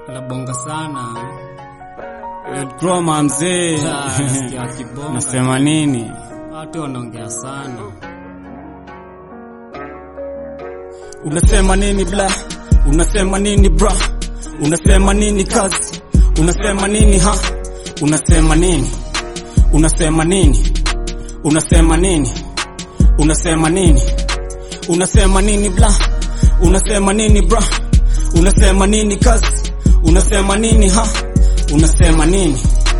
Labonga sana. Kroma mzee, Ah, nasikia kibonga. nasema nini? Watu wanaongea sana. Unasema nini bla? Unasema nini bra? Unasema nini kazi? Unasema nini ha? Unasema nini? Unasema nini? Unasema nini? Unasema nini? Unasema nini bla? Unasema nini bra? Unasema nini kazi? Unasema nini ha? Unasema nini?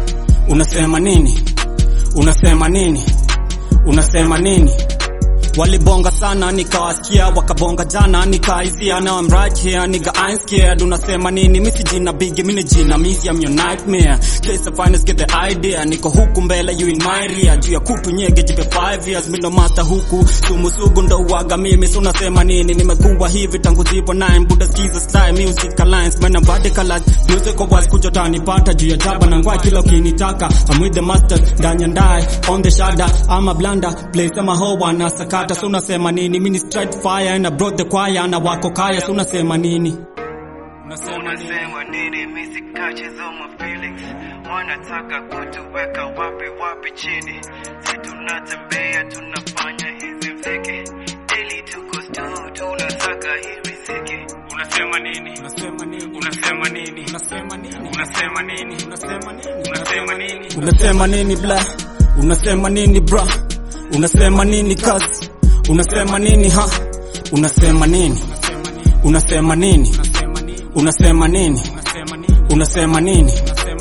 Unasema nini? Unasema nini? Unasema nini? Walibonga sana nikawasikia, wakabonga jana nikaizia, now I'm right here nigga I ain't scared. Unasema nini? Mimi si jina big, mimi ni jina misi, I'm your nightmare. Case of finest get the idea, niko huku mbele you in my rear, juu ya kutu nyege jipe 5 years, mimi ndo master huku, sumu sugu ndo uwaga mimi, so unasema nini? Nimekuwa hivi tangu zipo 9 Buddha skiza style music alliance, man I'm radical music kwa wasi kuja tanipata juu ya jaba na ngwa kila ukinitaka, I'm with the master ndani ya ndai on the shada, I'm a blunder place ama ho wana sakata, so unasema nini? Mimi ni straight fire and I brought the choir na wako kaya, so unasema nini? Unasema nini? Unasema nini? Mimi sikachezo my feelings, wanataka kutuweka wapi wapi chini, si tunatembea tunafanya hizi mziki, daily tuko stu tunataka hii riziki. Unasema nini? Unasema nini? Unasema nini? Unasema nini? Unasema nini? Unasema nini? Unasema nini? Unasema nini bla? Unasema nini bra? Unasema nini kazi? Unasema nini ha? Unasema nini? Unasema nini? Unasema nini? Unasema nini?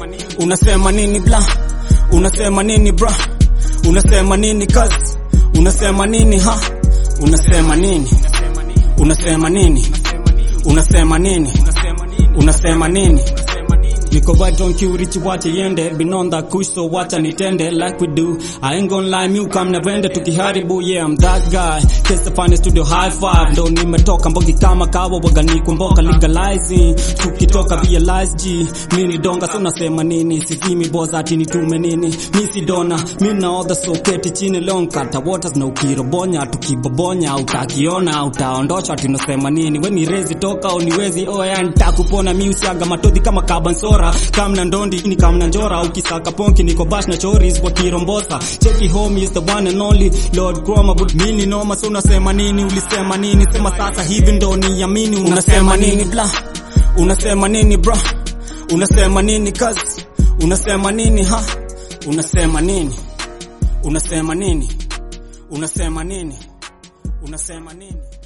Unasema nini bla? Unasema nini bra? Unasema nini kazi? Unasema nini ha? Unasema nini? Unasema nini? Unasema nini? Unasema nini? Niko right on cue, richi wache yende Been on that kush so wacha nitende Like we do I ain't gonna lie, mi ukam na vende Tukiharibu, yeah I'm that guy Case the finest studio high five Ndo nimetoka mbogi kama kawa Waga ni kumboka legalizing Tukitoka realize G Mi ni donga so nasema nini Sisimi boza ati nitume nini Mi si dona Mi naodha so keti chini long Kata waters na ukirobonya Tukibobonya utakiona Utaondosha ati unasema nini We ni rezi toka uniwezi Oya nitakupona mi usiaga matodhi kama kabansora Kamna ndondi ni kamna njora Ukisaka ponki niko bash na choris Kwa kirombosa Cheki home is the one and only Lord Chroma but mini noma So unasema nini ulisema nini Sema sasa hivi ndo niamini Unasema nini bla Unasema nini bra Unasema nini kazi Unasema nini ha Unasema nini Unasema nini Unasema nini Unasema nini